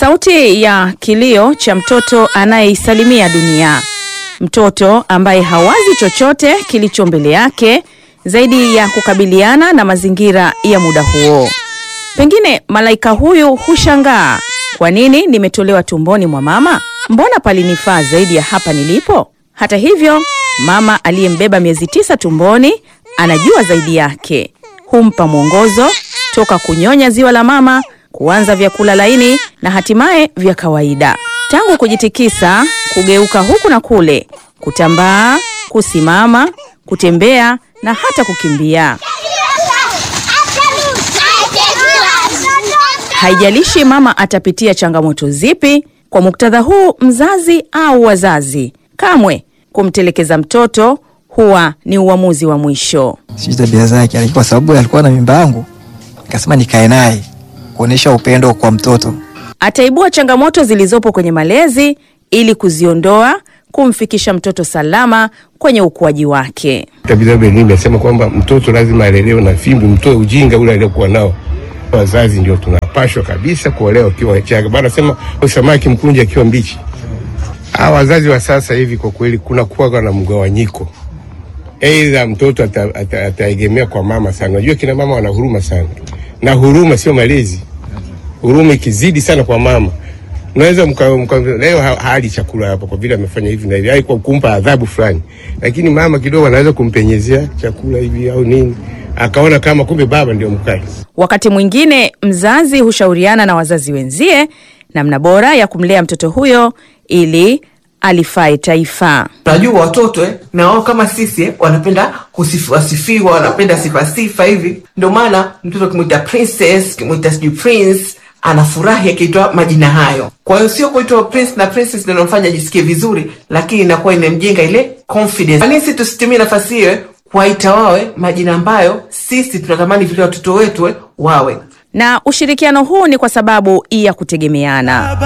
Sauti ya kilio cha mtoto anayeisalimia dunia, mtoto ambaye hawazi chochote kilicho mbele yake zaidi ya kukabiliana na mazingira ya muda huo. Pengine malaika huyu hushangaa, kwa nini nimetolewa tumboni mwa mama? Mbona palinifaa zaidi ya hapa nilipo? Hata hivyo, mama aliyembeba miezi tisa tumboni anajua zaidi yake, humpa mwongozo toka kunyonya ziwa la mama, kuanza vyakula laini na hatimaye vya kawaida, tangu kujitikisa, kugeuka huku na kule, kutambaa, kusimama, kutembea na hata kukimbia. Haijalishi mama atapitia changamoto zipi. Kwa muktadha huu, mzazi au wazazi, kamwe kumtelekeza mtoto huwa ni uamuzi wa mwisho. sijui tabia zake, lakini kwa sababu alikuwa na mimba yangu, nikasema nikae naye kuonyesha upendo kwa mtoto. Ataibua changamoto zilizopo kwenye malezi ili kuziondoa, kumfikisha mtoto salama kwenye ukuaji wake. Tabitha Benini imesema kwamba mtoto lazima alelewe na fimbo, mtoe ujinga ule aliokuwa nao. Wazazi ndio tunapashwa kabisa kuolewa ukiwa changa. Bana sema samaki mkunje akiwa mbichi. Hawa wazazi wa sasa hivi kwa kweli kuna kuwa na mgawanyiko. Aidha mtoto ata- ata- ataegemea kwa mama sana. Unajua kina mama wana huruma sana, na huruma sio malezi. Huruma ikizidi sana kwa mama unaweza mka, mka, leo ha- hali chakula hapa kwa vile amefanya hivi na hivi, ai kwa kumpa adhabu fulani, lakini mama kidogo anaweza kumpenyezea chakula hivi au nini, akaona kama kumbe baba ndio mkali. Wakati mwingine mzazi hushauriana na wazazi wenzie namna bora ya kumlea mtoto huyo ili alifae taifa. Unajua watoto eh, na wao kama sisi eh, wanapenda kusifiwa sifiwa, wanapenda sifa sifa hivi. Ndio maana mtoto kimwita princess, kimwita sijui prince, anafurahi akiitwa majina hayo. Kwa hiyo sio kuitwa prince na princess ndio inamfanya ajisikie vizuri, lakini inakuwa inamjenga ile confidence. Kwa nini sisi tusitumie nafasi hiyo eh, kuwaita wawe majina ambayo sisi tunatamani vile watoto wetu eh, wawe Na ushirikiano huu ni kwa sababu ya kutegemeana.